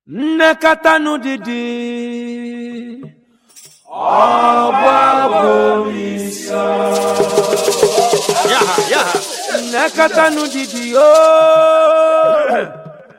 nnekọta didi nnekọta didi ooo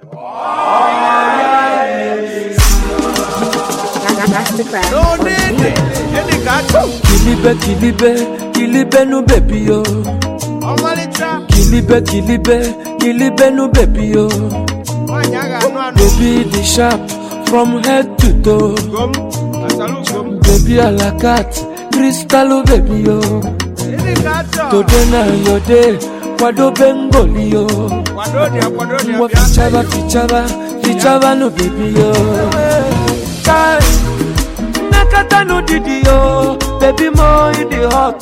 Masterclass. No need. Any gacho. kilibe kilibe kilibe nu bebi yo Ọmalịcha. kilibe kilibe kilibe nu bebi yo Nwaanyị a ga-anụ anụ. baby the sharp from head to toe Gom. Asalu gom. baby alakat kristalu bebi yo Any gacho. today na your day kwadobe ngoli yo Kwado dị akwado dị ngwa abịa. fichaba fichaba fichaba nu bebi yo Kai, nnekọta nu didi yo baby mo you dey hot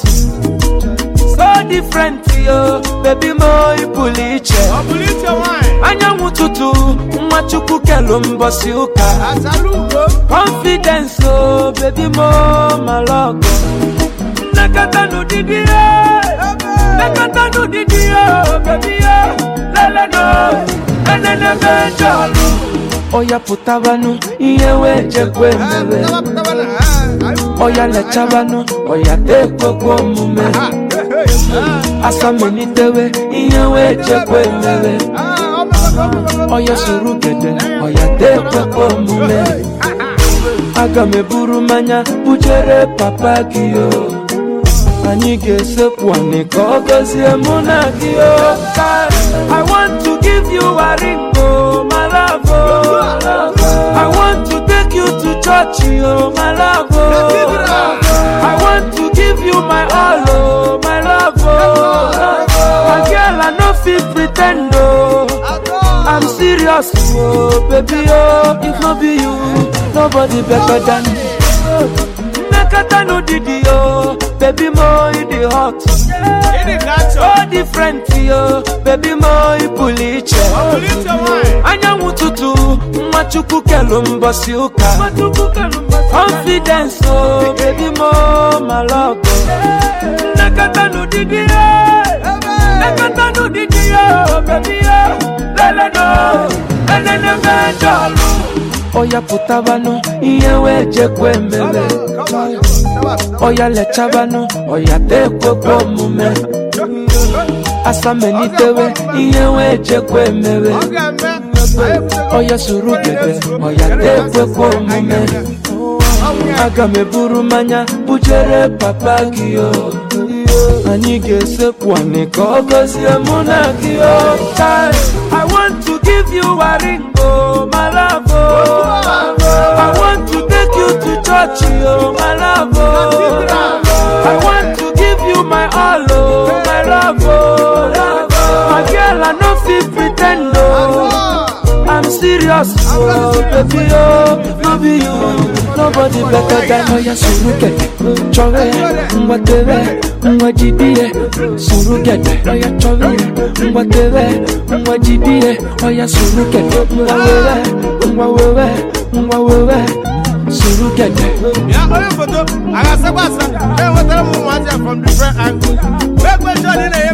so different yo baby mo ị pụrụ iche Ọ bụrụ iche nwaanyị. anyanwụ ụtụtụ nwa chukwu kelu mbọsị ụka Asalu gom. confidence o baby mo malọgọ nnekọta n'ụdịdị ya nnekọta n'ụdịdị ya baby ya leleno enenebe jọlụ ọya pụtabanụ ihe wee jekwe Ah, mere pụtaba pụtaba na. ah, ah, ọya lechabanụ ọya tekwekwe omume ah, hey, hey, ah. asamelitewe ihe wee jekwe mere Ah, ọ bụrụ- ọ bụrụ- ọya soro gede ọya tekwekwe omume aga m eburu mmanya bujere papa gị o anyị ga-esekwu anị ka ọ gọzie mụ na gị o Kai, I want to give you a ring o my love o I want to take you to church o my love o I want to give you my all o my love o my girl I no fit pretend o I'm serious, oh baby, oh if no be you, nobody better than me. Nakata no didi, oh baby, mo you the hot, Any gacho. oh different, oh baby, mo you puliche. Ọ bụrụ iche nwaanyị. Anyanwụ ụtụtụ, nwa chukwu kelu mbọsị ụka. Confidence, oh baby, mo malọgọ. Nakata no didi, oh. Nakata no didi, oh baby, oh leleno, enenebe jọlụ. Ọya pụtabanụ, ihe wee jekwe mere. Ọya lechabanụ, ọya tekwekwe omume. Asamelitewe, ihe wee jekwe mere. Ọ ga-eme. Ọya soro gede, ọya tekwekwe omume. Aga m eburu mmanya bujere papa gị o. Anyị ga-esekwu anị ka ọ gọzie mụ na gị o. Kai, I want to give you a ring o, my love o. I want to take you to church o, my love o. I want to give you my all o, my love o. My girl, I no fit pretend o. I'm serious, oh baby, oh no be you, nobody better than Oya surugede, chọrọ ya, ngwa tere, ngwa jidie, surugede, oya chọrọ ya, ngwa tere, ngwa jidie, oya surugede, ngwa wewe, ngwa wewe, ngwa wewe, surugede. Ya onye foto, a ga-asakwa asa. E nwetara m ụmụazị a from different angles. Wee kwesịrị ọ dị na